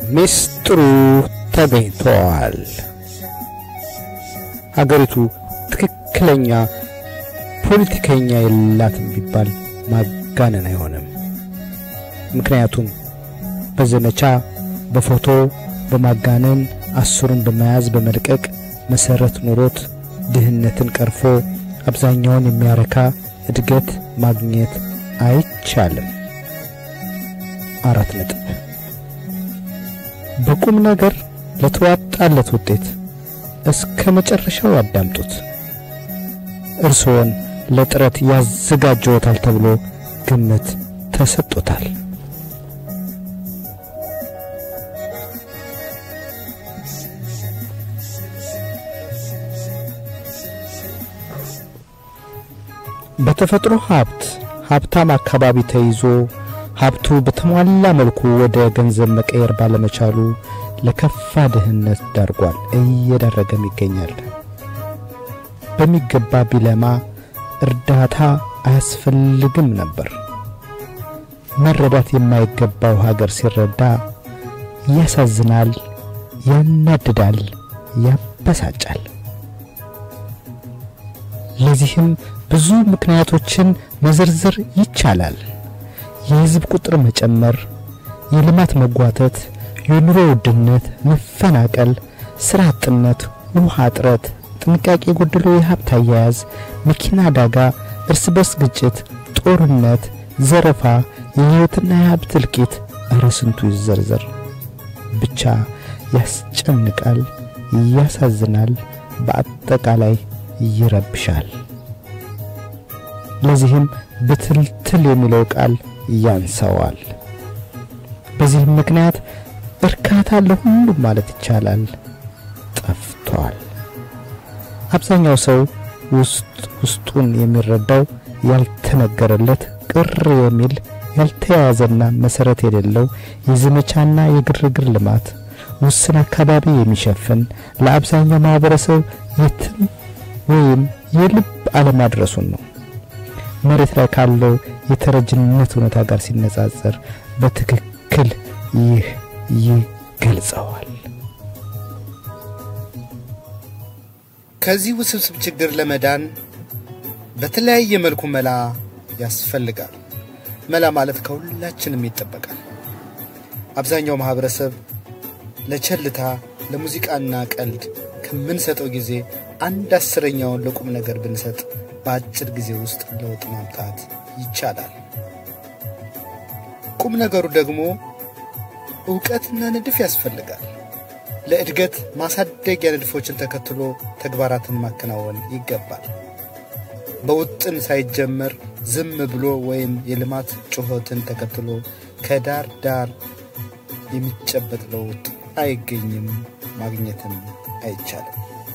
ሚስጥሩ ተገኝቷል። ሀገሪቱ ትክክለኛ ፖለቲከኛ የላትም ቢባል ማጋነን አይሆንም። ምክንያቱም በዘመቻ በፎቶ በማጋነን አስሩን በመያዝ በመልቀቅ መሰረት ኖሮት ድህነትን ቀርፎ አብዛኛውን የሚያረካ እድገት ማግኘት አይቻልም። አራት ነጥብ። በቁም ነገር ለተዋጣለት ውጤት እስከ መጨረሻው ያዳምጡት። እርስዎን ለጥረት ያዘጋጀዎታል ተብሎ ግምት ተሰጥቶታል። በተፈጥሮ ሀብት ሀብታም አካባቢ ተይዞ ሀብቱ በተሟላ መልኩ ወደ ገንዘብ መቀየር ባለመቻሉ ለከፋ ድህነት ዳርጓል፣ እየዳረገም ይገኛል። በሚገባ ቢለማ እርዳታ አያስፈልግም ነበር። መረዳት የማይገባው ሀገር ሲረዳ ያሳዝናል፣ ያናድዳል፣ ያበሳጫል። ለዚህም ብዙ ምክንያቶችን መዘርዘር ይቻላል። የሕዝብ ቁጥር መጨመር፣ የልማት መጓተት፣ የኑሮ ውድነት፣ መፈናቀል፣ ሥራ አጥነት፣ ውሃ እጥረት፣ ጥንቃቄ የጎደለው የሀብት አያያዝ፣ መኪና አደጋ፣ እርስ በርስ ግጭት፣ ጦርነት፣ ዘረፋ፣ የሕይወትና የሀብት እልቂት፣ እረ ስንቱ ይዘርዘር። ብቻ ያስጨንቃል፣ ያሳዝናል፣ በአጠቃላይ ይረብሻል። ለዚህም ብትልትል የሚለው ቃል ያንሰዋል። በዚህም ምክንያት እርካታ ለሁሉም ማለት ይቻላል ጠፍቷል። አብዛኛው ሰው ውስጥ ውስጡን የሚረዳው ያልተነገረለት ቅር የሚል ያልተያያዘና መሰረት የሌለው የዘመቻና የግርግር ልማት ውስን አካባቢ የሚሸፍን ለአብዛኛው ማህበረሰብ የትም ወይም የልብ አለማድረሱን ነው። መሬት ላይ ካለው የተረጅነት እውነታ ጋር ሲነጻጸር በትክክል ይህ ይገልጸዋል። ከዚህ ውስብስብ ችግር ለመዳን በተለያየ መልኩ መላ ያስፈልጋል። መላ ማለት ከሁላችንም ይጠበቃል። አብዛኛው ማህበረሰብ ለቸልታ ለሙዚቃና ቀልድ ከምንሰጠው ጊዜ አንድ አስረኛውን ለቁም ነገር ብንሰጥ በአጭር ጊዜ ውስጥ ለውጥ ማምጣት ይቻላል። ቁም ነገሩ ደግሞ እውቀትና ንድፍ ያስፈልጋል። ለእድገት ማሳደጊያ ንድፎችን ተከትሎ ተግባራትን ማከናወን ይገባል። በውጥን ሳይጀመር ዝም ብሎ ወይም የልማት ጩኸትን ተከትሎ ከዳር ዳር የሚጨበጥ ለውጥ አይገኝም፣ ማግኘትም አይቻልም።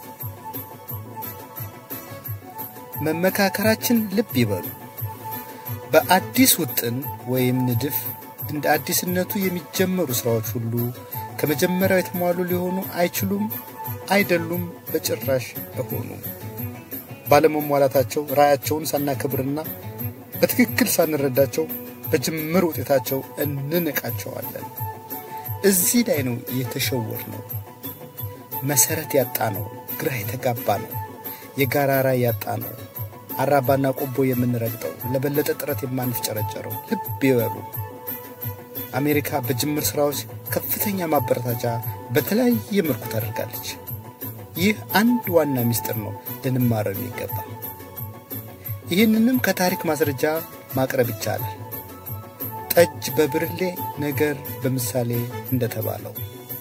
መመካከራችን ልብ ይበሉ። በአዲስ ውጥን ወይም ንድፍ እንደ አዲስነቱ የሚጀመሩ ሥራዎች ሁሉ ከመጀመሪያው የተሟሉ ሊሆኑ አይችሉም፣ አይደሉም፣ በጭራሽ አይሆኑም። ባለመሟላታቸው ራዕያቸውን ሳናከብርና በትክክል ሳንረዳቸው በጅምር ውጤታቸው እንንቃቸዋለን። እዚህ ላይ ነው የተሸወር ነው፣ መሰረት ያጣ ነው፣ ግራ የተጋባ ነው፣ የጋራ ራዕይ ያጣ ነው፣ አራባና ቆቦ የምንረግጠው፣ ለበለጠ ጥረት የማንፍጨረጨረው። ልብ ይበሉ። አሜሪካ በጅምር ሥራዎች ከፍተኛ ማበረታቻ በተለያየ መልኩ ታደርጋለች። ይህ አንድ ዋና ምስጢር ነው ልንማረው የሚገባ። ይህንንም ከታሪክ ማስረጃ ማቅረብ ይቻላል። ጠጅ በብርሌ ነገር በምሳሌ እንደተባለው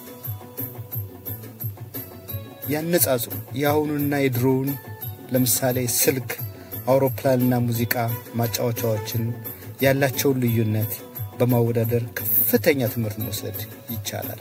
ያነጻጽሩ። የአሁኑና የድሮውን ለምሳሌ ስልክ፣ አውሮፕላንና ሙዚቃ ማጫወቻዎችን ያላቸውን ልዩነት በማወዳደር ከፍተኛ ትምህርት መውሰድ ይቻላል።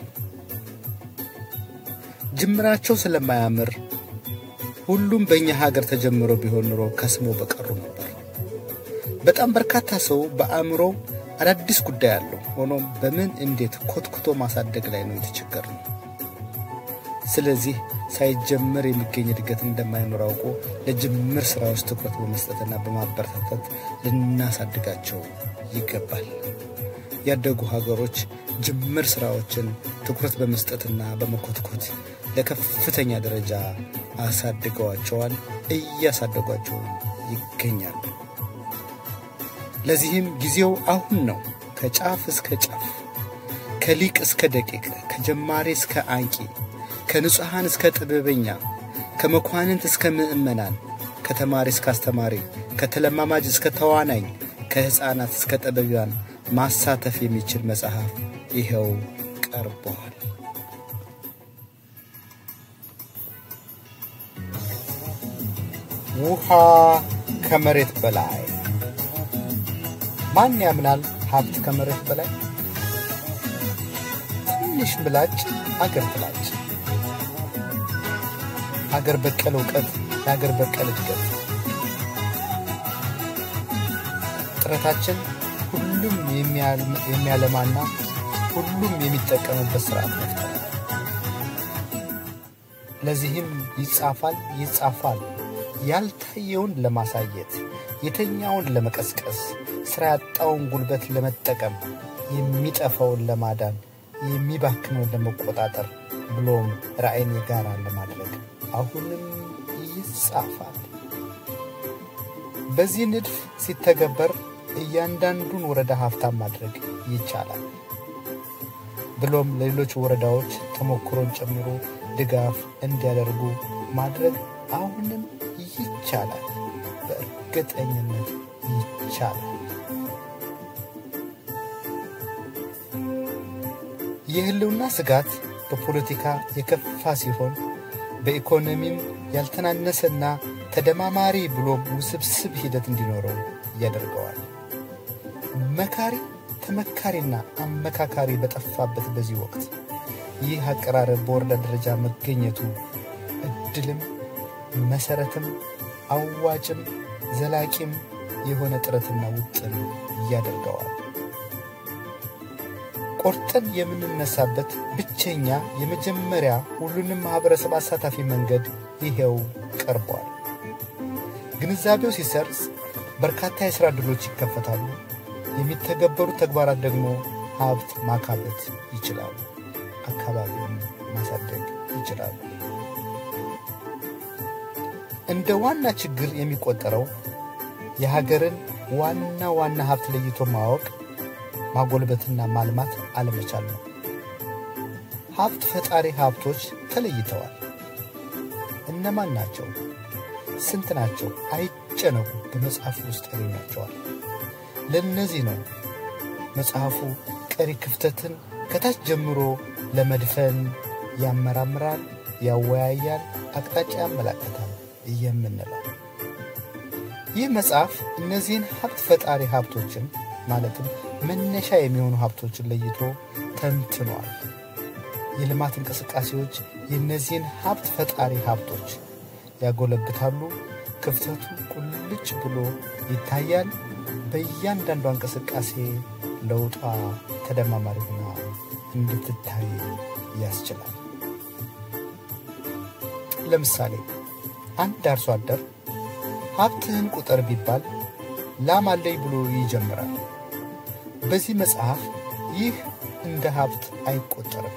ጅምራቸው ስለማያምር ሁሉም በእኛ ሀገር ተጀምሮ ቢሆን ኑሮ ከስሞ በቀሩ ነበር። በጣም በርካታ ሰው በአእምሮ አዳዲስ ጉዳይ አለው። ሆኖም በምን እንዴት ኮትኩቶ ማሳደግ ላይ ነው የተቸገርነው። ስለዚህ ሳይጀመር የሚገኝ እድገት እንደማይኖር አውቆ ለጅምር ስራዎች ትኩረት በመስጠትና በማበረታታት ልናሳድጋቸው ይገባል። ያደጉ ሀገሮች ጅምር ስራዎችን ትኩረት በመስጠትና በመኮትኮት ለከፍተኛ ደረጃ አሳድገዋቸዋል፣ እያሳደጓቸው ይገኛሉ። ለዚህም ጊዜው አሁን ነው። ከጫፍ እስከ ጫፍ፣ ከሊቅ እስከ ደቂቅ፣ ከጀማሪ እስከ አንቂ፣ ከንጹሐን እስከ ጥበበኛ፣ ከመኳንንት እስከ ምዕመናን፣ ከተማሪ እስከ አስተማሪ፣ ከተለማማጅ እስከ ተዋናኝ፣ ከሕፃናት እስከ ጠበቢያን ማሳተፍ የሚችል መጽሐፍ ይኸው ቀርቧል። ውሃ ከመሬት በላይ ማን ያምናል? ሀብት ከመሬት በላይ ትንሽ ምላጭ አገር ትላጭ። አገር በቀል እውቀት ለአገር በቀል እድገት ጥረታችን ሁሉም የሚያለማና ሁሉም የሚጠቀምበት ስርዓት መፍጠር። ለዚህም ይጻፋል ይጻፋል ያልታየውን ለማሳየት የተኛውን ለመቀስቀስ ስራ ያጣውን ጉልበት ለመጠቀም የሚጠፋውን ለማዳን የሚባክነውን ለመቆጣጠር ብሎም ራዕይን የጋራ ለማድረግ አሁንም ይጻፋል። በዚህ ንድፍ ሲተገበር እያንዳንዱን ወረዳ ሀብታም ማድረግ ይቻላል። ብሎም ለሌሎች ወረዳዎች ተሞክሮን ጨምሮ ድጋፍ እንዲያደርጉ ማድረግ አሁንም ይቻላል። በእርግጠኝነት ይቻላል። የህልውና ስጋት በፖለቲካ የከፋ ሲሆን በኢኮኖሚም ያልተናነሰና ተደማማሪ ብሎም ውስብስብ ሂደት እንዲኖረው ያደርገዋል። መካሪ ተመካሪና አመካካሪ በጠፋበት በዚህ ወቅት ይህ አቀራረብ በወረዳ ደረጃ መገኘቱ እድልም መሰረትም አዋጭም ዘላቂም የሆነ ጥረትና ውጥን ያደርገዋል። ቆርጠን የምንነሳበት ብቸኛ የመጀመሪያ ሁሉንም ማኅበረሰብ አሳታፊ መንገድ ይሄው ቀርቧል። ግንዛቤው ሲሰርጽ በርካታ የሥራ ዕድሎች ይከፈታሉ። የሚተገበሩ ተግባራት ደግሞ ሀብት ማካበት ይችላሉ፣ አካባቢውን ማሳደግ ይችላሉ። እንደ ዋና ችግር የሚቆጠረው የሀገርን ዋና ዋና ሀብት ለይቶ ማወቅ ማጎልበትና ማልማት አለመቻል ነው። ሀብት ፈጣሪ ሀብቶች ተለይተዋል። እነማን ናቸው? ስንት ናቸው? አይጨነቁ፣ በመጽሐፉ ውስጥ ያገኛቸዋል። ለእነዚህ ነው መጽሐፉ ቀሪ ክፍተትን ከታች ጀምሮ ለመድፈን ያመራምራል፣ ያወያያል፣ አቅጣጫ ያመላከታል የምንለው። ይህ መጽሐፍ እነዚህን ሀብት ፈጣሪ ሀብቶችን ማለትም መነሻ የሚሆኑ ሀብቶችን ለይቶ ተንትኗል። የልማት እንቅስቃሴዎች የእነዚህን ሀብት ፈጣሪ ሀብቶች ያጎለብታሉ። ክፍተቱ ቁልጭ ብሎ ይታያል። በእያንዳንዷ እንቅስቃሴ ለውጧ ተደማማሪ ሆና እንድትታይ ያስችላል። ለምሳሌ አንድ አርሶ አደር ሀብትህን ቁጠር ቢባል ላም አለኝ ብሎ ይጀምራል። በዚህ መጽሐፍ ይህ እንደ ሀብት አይቆጠርም።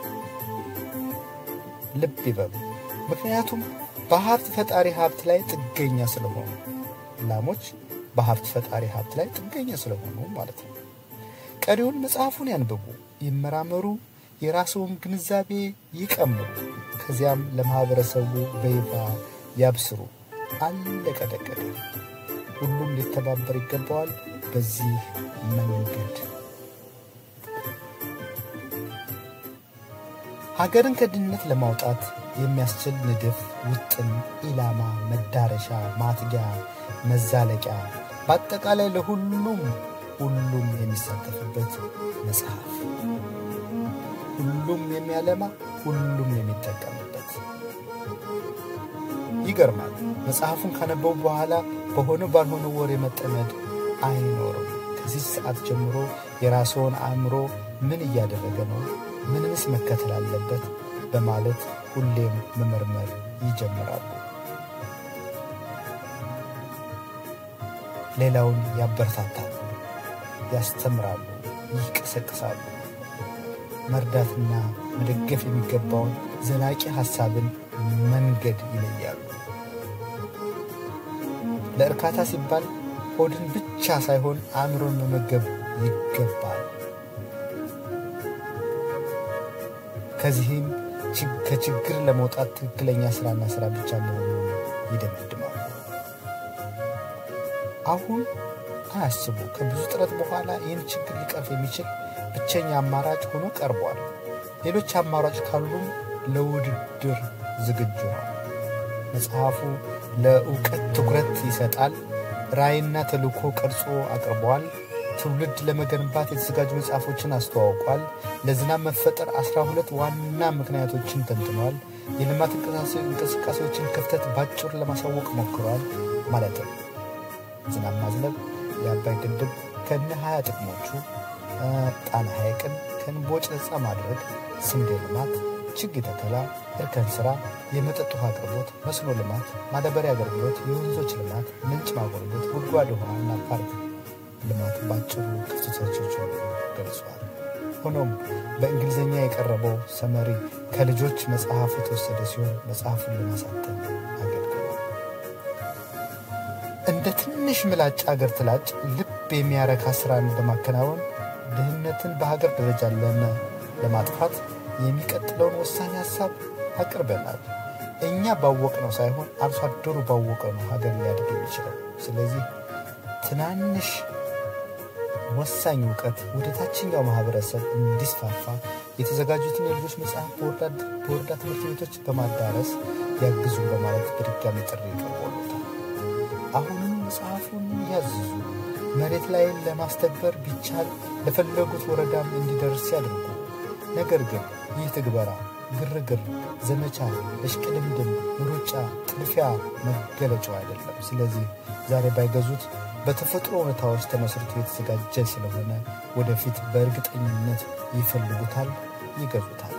ልብ ይበሉ። ምክንያቱም በሀብት ፈጣሪ ሀብት ላይ ጥገኛ ስለሆኑ፣ ላሞች በሀብት ፈጣሪ ሀብት ላይ ጥገኛ ስለሆኑ ማለት ነው። ቀሪውን መጽሐፉን ያንብቡ፣ ይመራመሩ፣ የራስውን ግንዛቤ ይቀምሩ፣ ከዚያም ለማኅበረሰቡ በይፋ ያብስሩ። አለቀ ደቀቀ። ሁሉም ሊተባበር ይገባዋል። በዚህ መንገድ ሀገርን ከድህነት ለማውጣት የሚያስችል ንድፍ፣ ውጥን፣ ኢላማ፣ መዳረሻ፣ ማትጊያ፣ መዛለቂያ በአጠቃላይ ለሁሉም ሁሉም የሚሳተፍበት መጽሐፍ፣ ሁሉም የሚያለማ ሁሉም የሚጠቀምበት። ይገርማል። መጽሐፉን ካነበቡ በኋላ በሆነ ባልሆነ ወሬ መጠመድ አይኖርም። ከዚህ ሰዓት ጀምሮ የራስዎን አእምሮ ምን እያደረገ ነው፣ ምንስ መከተል አለበት በማለት ሁሌም መመርመር ይጀምራሉ። ሌላውን ያበረታታሉ፣ ያስተምራሉ፣ ይቀሰቅሳሉ። መርዳትና መደገፍ የሚገባውን ዘላቂ ሐሳብን መንገድ ይለያሉ። ለእርካታ ሲባል ሆድን ብቻ ሳይሆን አእምሮን መመገብ ይገባል። ከዚህም ከችግር ለመውጣት ትክክለኛ ስራና ስራ ብቻ መሆኑን ይደመድማሉ። አሁን አያስቡ። ከብዙ ጥረት በኋላ ይህን ችግር ሊቀርፍ የሚችል ብቸኛ አማራጭ ሆኖ ቀርቧል። ሌሎች አማራጭ ካሉም ለውድድር ዝግጁ ነው። መጽሐፉ ለእውቀት ትኩረት ይሰጣል። ራዕይና ተልእኮ ቀርጾ አቅርበዋል። ትውልድ ለመገንባት የተዘጋጁ መጽሐፎችን አስተዋውቋል። ለዝናብ መፈጠር አስራ ሁለት ዋና ምክንያቶችን ተንትኗል። የልማት እንቅስቃሴዎችን ክፍተት ባጭሩ ለማሳወቅ ሞክሯል። ማለትም ዝናብ ማዝነብ፣ የአባይ ግድብ ከነ ሀያ ጥቅሞቹ፣ ጣና ሐይቅን ከእምቦጭ ነፃ ማድረግ፣ ስንዴ ልማት፣ ችግኝ ተከላ፣ እርከን ስራ፣ የመጠጥ ውሃ አቅርቦት፣ መስኖ ልማት፣ ማዳበሪያ አገልግሎት፣ የወንዞች ልማት፣ ምንጭ ማጎልበት፣ ጉድጓድ ውሃና ፓርክ ልማት ባጭሩ ክፍተቶቹን ገልጿል። ሆኖም በእንግሊዝኛ የቀረበው ሰመሪ ከልጆች መጽሐፍ የተወሰደ ሲሆን መጽሐፉን ለማሳተም አገልግሏል። እንደ ትንሽ ምላጭ አገር ትላጭ ልብ የሚያረካ ስራን በማከናወን ድህነትን በሀገር ደረጃ ለማጥፋት የሚቀጥለውን ወሳኝ ሀሳብ አቅርበናል። እኛ ባወቅነው ሳይሆን አርሶ አደሩ ባወቀው ነው ሀገር ሊያድግ የሚችለው። ስለዚህ ትናንሽ ወሳኝ እውቀት ወደ ታችኛው ማህበረሰብ እንዲስፋፋ የተዘጋጁትን የልጆች መጽሐፍ በወረዳ ትምህርት ቤቶች በማዳረስ ያግዙ በማለት በድጋሚ ጥሪ ቀርቦለታል። አሁንም መጽሐፉን ያዝዙ። መሬት ላይ ለማስተግበር ቢቻል ለፈለጉት ወረዳም እንዲደርስ ያድርጉ። ነገር ግን ይህ ትግበራ ግርግር፣ ዘመቻ፣ እሽቅድምድም፣ ሩጫ፣ ጥድፊያ መገለጫው አይደለም። ስለዚህ ዛሬ ባይገዙት በተፈጥሮ ሁኔታዎች ተመስርቶ የተዘጋጀ ስለሆነ ወደፊት በእርግጠኝነት ይፈልጉታል፣ ይገዙታል።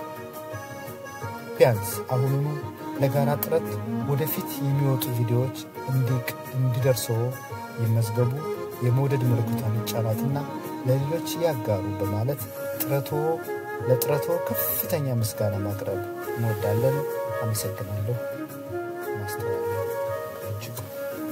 ቢያንስ አሁኑኑ ለጋራ ጥረት ወደፊት የሚወጡ ቪዲዮዎች እንዲደርሰው ይመዝገቡ፣ የመውደድ ምልክቷን ይጫኗትና ለሌሎች ያጋሩ በማለት ጥረቶ ለጥረቶ ከፍተኛ ምስጋና ማቅረብ እንወዳለን። አመሰግናለሁ። ማስተዋል እጅጉ